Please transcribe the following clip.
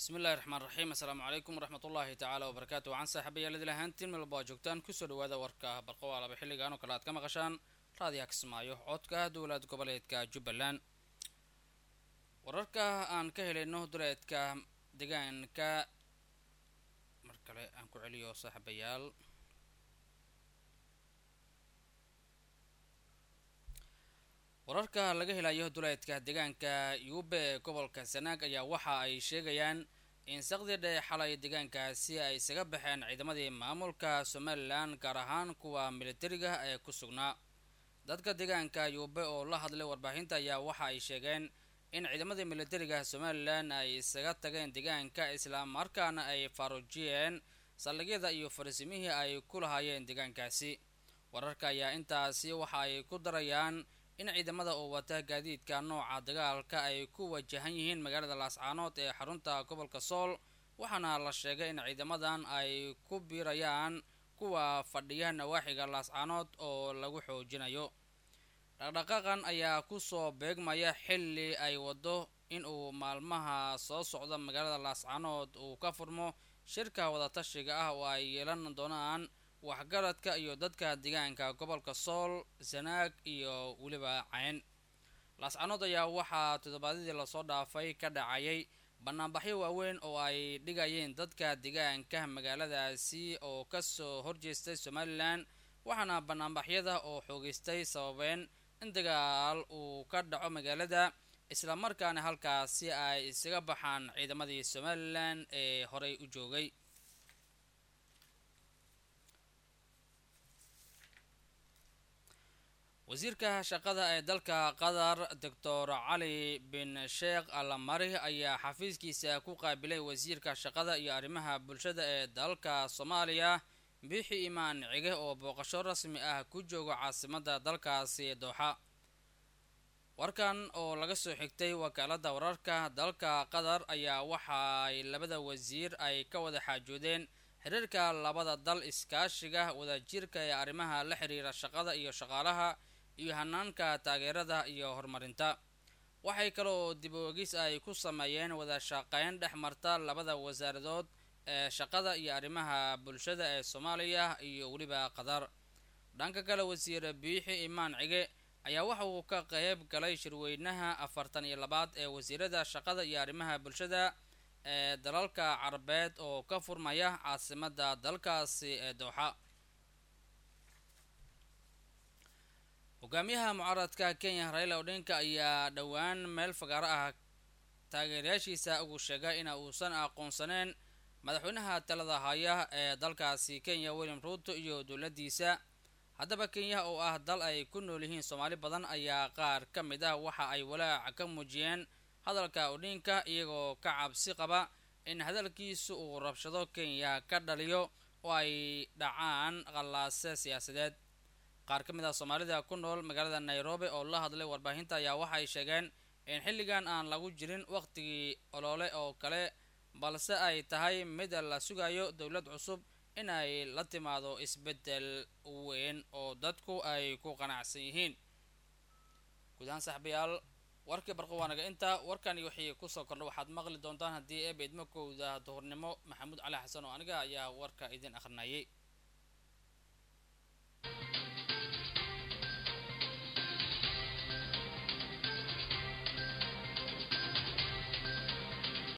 bismi illahi raxmaan raxiim assalaamu calaykum waraxmat ullaahi tacaala wabarakaatu waxaan saaxiibayaal lahaantiin milba waa joogtaan kusoo dhawaada warka barqowaalaba xilligan oo kale aad ka maqashaan raadiyaha kismaayo codka dowlad goboleedka jubbaland wararka aan ka helayno duleedka deegaanka mar kale aan ku celiyo saaxiibayaal wararka laga helayo duleedka deegaanka yuube ee gobolka sanaag ayaa waxa ay sheegayaan in saqdi dhe xalay deegaankaasi ay isaga baxeen ciidamadii maamulka somalilan gaar ahaan kuwa militariga ee ku sugnaa dadka deegaanka yuube oo la hadlay warbaahinta ayaa waxa ay sheegeen in ciidamadii militariga somalilan ay isaga tageen deegaanka islamarkaana ay faaruujiyeen saldhigyada iyo fariisimihii ay ku lahaayeen deegaankaasi wararka ayaa intaasi waxa ay ku darayaan in ciidamada oo wata gaadiidka nooca dagaalka ay ku wajahan yihiin magaalada laascaanood ee xarunta gobolka sool waxaana la sheegay in ciidamadan ay ku biirayaan kuwa fadhiya nawaaxiga laascaanood oo lagu xoojinayo dhaqdhaqaaqan ayaa kusoo beegmaya xilli ay wado in uu maalmaha soo socda magaalada laascaanood uu ka furmo shirka wadatashiga ah oo ay yeelan doonaan waxgaradka iyo dadka deegaanka gobolka sool sanaag iyo weliba cayn laascanood ayaa waxaa toddobaadyadii lasoo dhaafay ka dhacayay banaanbaxyo waaweyn oo ay dhigayeen dadka deegaanka magaaladaasi oo kasoo horjeestay somalilan waxaana banaanbaxyada oo xoogeystay sababeen in dagaal uu ka dhaco magaalada islamarkaana halkaasi ay isaga baxaan ciidamadii somalilan ee horey u joogay wasiirka shaqada ee dalka qatar doctor cali bin sheekh alamari ayaa xafiiskiisa ku qaabilay wasiirka shaqada iyo arrimaha bulshada ee dalka soomaaliya biixi imaan cige oo booqasho rasmi ah ku jooga caasimada dalkaasi dooxa warkan oo laga soo xigtay wakaalada wararka dalka qatar ayaa waxaay labada wasiir ay ka wada xaajoodeen xiriirka labada dal iskaashiga wadajirka ee arrimaha la xiriira shaqada iyo shaqaalaha iyo hanaanka taageerada iyo horumarinta waxay kaloo dib oogis ay ku sameeyeen wada shaqeyn dhex marta labada wasaaradood ee shaqada iyo arrimaha bulshada ee soomaaliya iyo weliba qatar dhanka kale wasiir biixi imaan cige ayaa waxa uu ka qeyb galay shirweynaha afartan iyo labaad ee wasiirada shaqada iyo arrimaha bulshada ee dalalka carabeed oo ka furmaya caasimada dalkaasi ee dooxa hogaamiyaha mucaaradka kenya raila odinka ayaa dhowaan meel fagaaro ah taageerayaashiisa ugu sheegay in uusan aqoonsaneen madaxweynaha talada haya ee dalkaasi kenya william ruuto iyo dowladdiisa haddaba kenya oo ah dal ay ku nool yihiin soomaali badan ayaa qaar ka mid ah waxa ay walaac ka muujiyeen hadalka odinka iyagoo ka cabsi qaba in hadalkiisu uu rabshado kenya ka dhaliyo oo ay dhacaan qallaase siyaasadeed qaar ka mid ah soomaalida ku nool magaalada nairobi oo la hadlay warbaahinta ayaa waxay sheegeen in xilligan aan lagu jirin waqtigii olole oo kale balse ay tahay mid la sugayo dowlad cusub in ay la timaado isbeddel weyn oo dadku ay ku qanacsan yihiin guud ahaan saxbayaal warkii barqo waanaga inta warkan iyo wixii kusoo kordha waxaad maqli doontaan haddii eeba idmakowda duhurnimo maxamuud cali xasan oo aniga ayaa warka idin akhrinayay